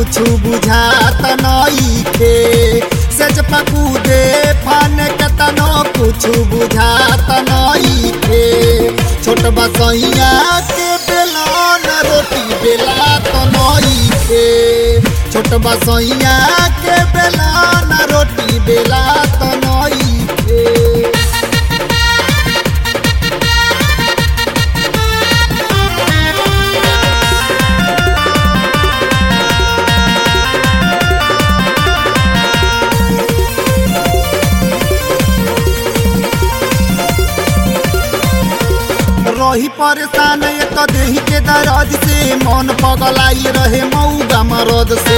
कुछ बुझात नइखे सच पकूदे फान के तनो कुछ बुझात नइखे छोट बसैया के बेलन रोटी बेला तो नइखे छोट बसैया के बेलन रोटी बेला तो नइखे रही परेशान एक देही के दर्द से मन पगलाई रहे मऊगा मरद से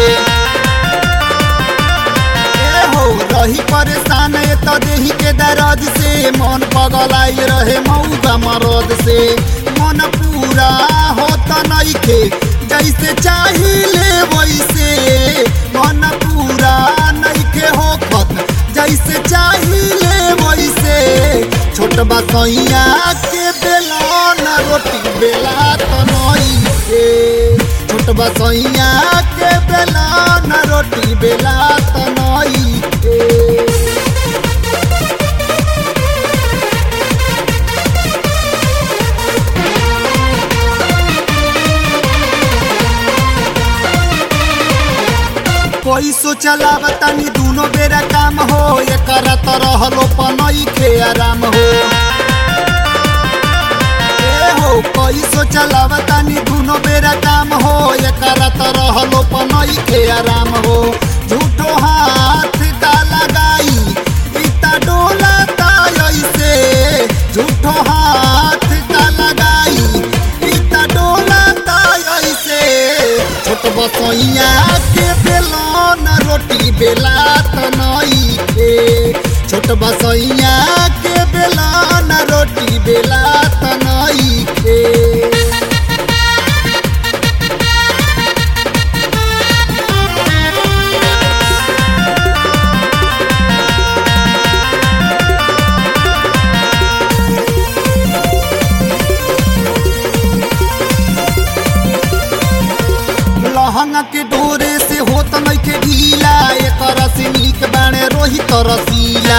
ए हो रही परेशान एक देही के दर्द से मन पगलाई रहे मऊगा मरद से मन पूरा होता नइखे जैसे चाहिए वैसे मन पूरा नइखे होखत जैसे चाहिए वैसे छोट बसैया के बेलन रोटी बेला तो नइखे छोट बसैया के बेलन रोटी बेला तो नइखे कोई सोचला बतानी दोनों बेरा काम हो ये करत रहलो पनई के आराम हो ए हो कोई सोचला बतानी दोनों बेरा काम हो ये करत रहलो पनई के आराम हो झूठो हाथ का लगाई इता डोला ऐसे झूठो हाथ का लगाई इता डोला ऐसे छोट बसैया के बेलन रोटी बेला तो नइखे छोट बसैया के बेलन रोटी बेला तो नइखे लहंगा के डोरे से होत नइखे ढीला एकर से नीक बाणे रोहित रसीला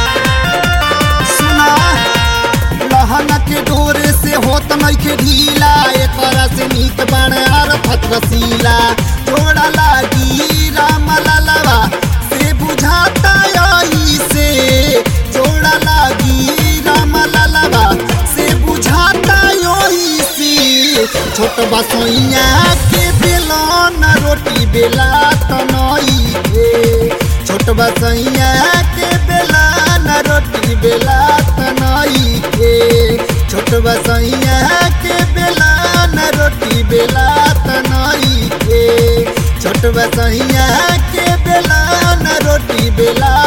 सुना लहंगा के डोरे से होत नइखे ढीला एकर से नीक बाणे अरफत रसीला जोड़ा लागी राम ललवा से बुझाता आई से जोड़ा लागी राम ललवा से बुझाता योही से छोट बसैया के बेलन रोटी बेला तो नइखे छोट बसैया के बेलन रोटी बेला तो नइखे छोट बसैया के बेलन रोटी बेला तो नइखे छोट बसैया के बेलन रोटी बेला